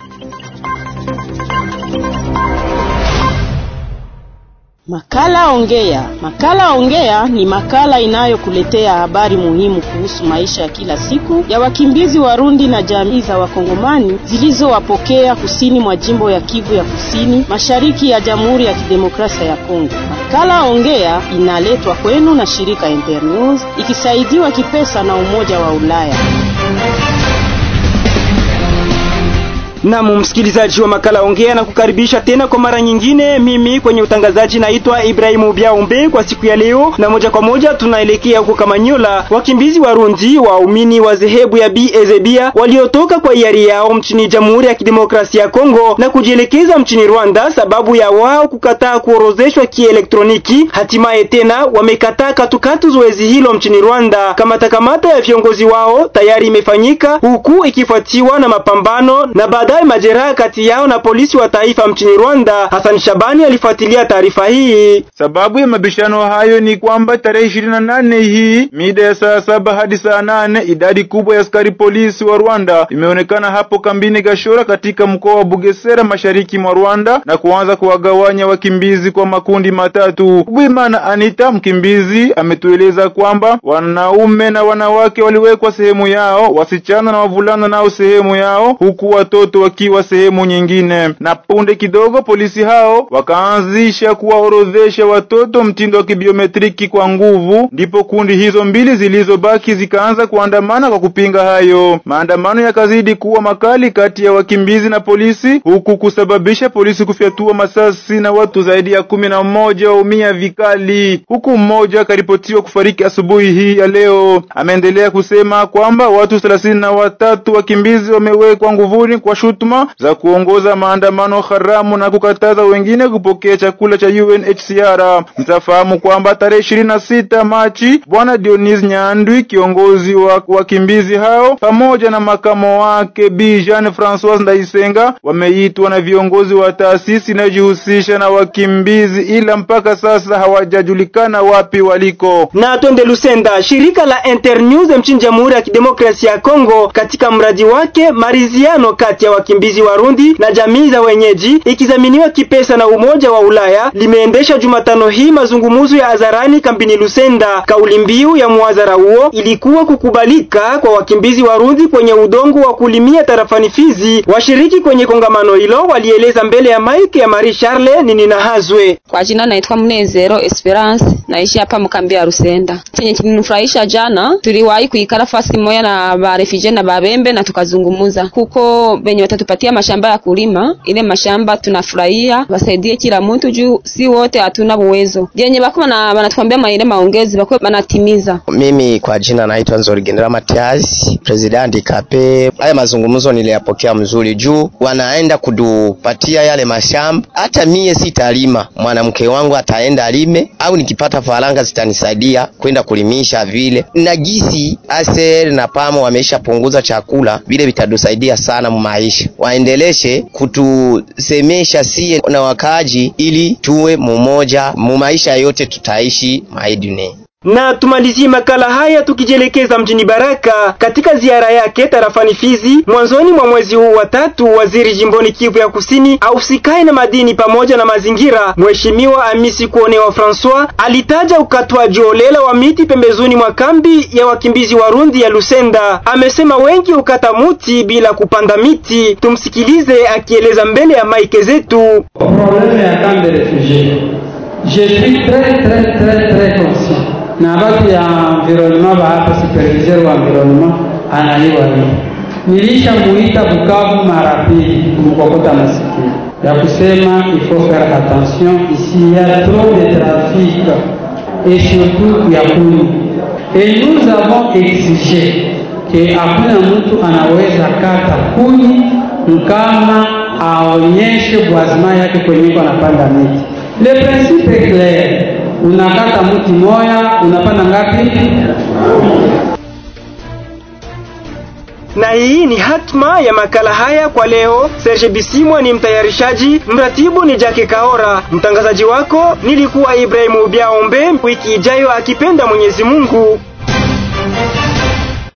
Makala Ongea. Makala Ongea ni makala inayokuletea habari muhimu kuhusu maisha ya kila siku ya wakimbizi Warundi na jamii za Wakongomani zilizowapokea kusini mwa jimbo ya Kivu ya Kusini, mashariki ya Jamhuri ya Kidemokrasia ya Kongo. Makala Ongea inaletwa kwenu na shirika Internews ikisaidiwa kipesa na Umoja wa Ulaya. Naam, msikilizaji wa makala ongea na kukaribisha tena kwa mara nyingine. Mimi kwenye utangazaji naitwa Ibrahimu Biaombe. Kwa siku ya leo na moja kwa moja tunaelekea huko Kamanyola. Wakimbizi Warundi waumini wa dhehebu ya Ezebia waliotoka kwa hiari yao mchini Jamhuri ya Kidemokrasia ya Kongo na kujielekeza mchini Rwanda sababu ya wao kukataa kuorozeshwa kielektroniki, hatimaye tena wamekataa katukatu zoezi hilo mchini Rwanda. Kamata kamata ya viongozi wao tayari imefanyika huku ikifuatiwa na mapambano na baadaye majeraha kati yao na polisi wa taifa mchini Rwanda. Hassan Shabani alifuatilia taarifa hii. Sababu ya mabishano hayo ni kwamba tarehe ishirini na nane hii mida ya saa saba hadi saa nane idadi kubwa ya askari polisi wa Rwanda imeonekana hapo kambini Gashora katika mkoa wa Bugesera mashariki mwa Rwanda na kuanza kuwagawanya wakimbizi kwa makundi matatu. Bwimana Anita mkimbizi ametueleza kwamba wanaume na wanawake waliwekwa sehemu yao, wasichana na wavulana nao sehemu yao, huku watoto wakiwa sehemu nyingine. Na punde kidogo polisi hao wakaanzisha kuwaorodhesha watoto mtindo wa kibiometriki kwa nguvu, ndipo kundi hizo mbili zilizobaki zikaanza kuandamana kwa kupinga hayo. Maandamano yakazidi kuwa makali kati ya wakimbizi na polisi, huku kusababisha polisi kufyatua masasi na watu zaidi ya kumi na mmoja waumia vikali, huku mmoja akaripotiwa kufariki asubuhi hii ya leo. Ameendelea kusema kwamba watu thelathini na watatu wakimbizi wamewekwa nguvuni kwa shutuma za kuongoza maandamano haramu na kukataza wengine kupokea chakula cha UNHCR. Mtafahamu kwamba tarehe ishirini na sita Machi bwana Dionis Nyandwi, kiongozi wa wakimbizi hao, pamoja na makamo wake Bi Jean Francois Ndaisenga wameitwa na viongozi wa taasisi inayojihusisha na wakimbizi, ila mpaka sasa hawajajulikana wapi waliko. Na twende Lusenda, shirika la Internews mchini Jamhuri ya Kidemokrasia ya Kongo katika mradi wake maridhiano kati ya wakimbizi Warundi na jamii za wenyeji ikizaminiwa kipesa na Umoja wa Ulaya limeendesha Jumatano hii mazungumzo ya hadharani kampini Lusenda. Kauli mbiu ya muhadhara huo ilikuwa kukubalika kwa wakimbizi Warundi kwenye udongo wa kulimia tarafani Fizi. Washiriki kwenye kongamano hilo walieleza mbele ya mike ya Marie Charle nini na hazwe. Kwa jina naitwa Mnezero Esperance, naishi hapa mkambi ya Rusenda. Chenye kilinifurahisha jana, tuliwahi kuikala fasi moja na ba refugee na babembe na tukazungumuza huko benye watatupatia mashamba ya kulima. Ile mashamba tunafurahia, wasaidie kila mtu juu si wote hatuna uwezo. Jenye bako na wanatuambia maile maongezi bako banatimiza. Mimi kwa jina naitwa Nzori Gendera Matias, presidenti Kape. Haya mazungumzo niliyapokea mzuri juu wanaenda kudupatia yale mashamba. Hata mie sitalima, mwanamke wangu ataenda alime, au nikipata faranga zitanisaidia kwenda kulimisha vile. Na gisi aser na pamo wameshapunguza chakula, vile vitatusaidia sana mu maisha. Waendeleshe kutusemesha sie na wakaaji, ili tuwe mumoja mu maisha yote, tutaishi maidune na tumalizie makala haya tukijielekeza mjini Baraka katika ziara yake tarafani Fizi mwanzoni mwa mwezi huu wa tatu. Waziri jimboni Kivu ya Kusini ausikae na madini pamoja na mazingira, Mheshimiwa Amisi Kuonewa Francois alitaja ukatwaji holela wa miti pembezoni mwa kambi ya wakimbizi Warundi ya Lusenda. Amesema wengi ukata muti bila kupanda miti. Tumsikilize akieleza mbele ya maike zetu. Probleme ya kambi refugie je suis très très très très conscient na batu ya environnement ba hapa superviseur wa environnement anaiwa hivi. Nilisha muita Bukavu mara pili kumkokota masikio ya kusema il faut faire attention ici il y a trop de trafic et surtout ya kuni et nous avons exigé que hakuna mtu anaweza kata kuni kama aonyeshe bwazima yake kwenye kwa anapanda miti. Le principe est clair unakata mti moya unapanda ngapi? Na hii ni hatma ya makala haya kwa leo. Serge Bisimwa ni mtayarishaji, mratibu ni Jake Kaora, mtangazaji wako nilikuwa Ibrahimu Biaombe. Wiki ijayo akipenda Mwenyezi Mungu.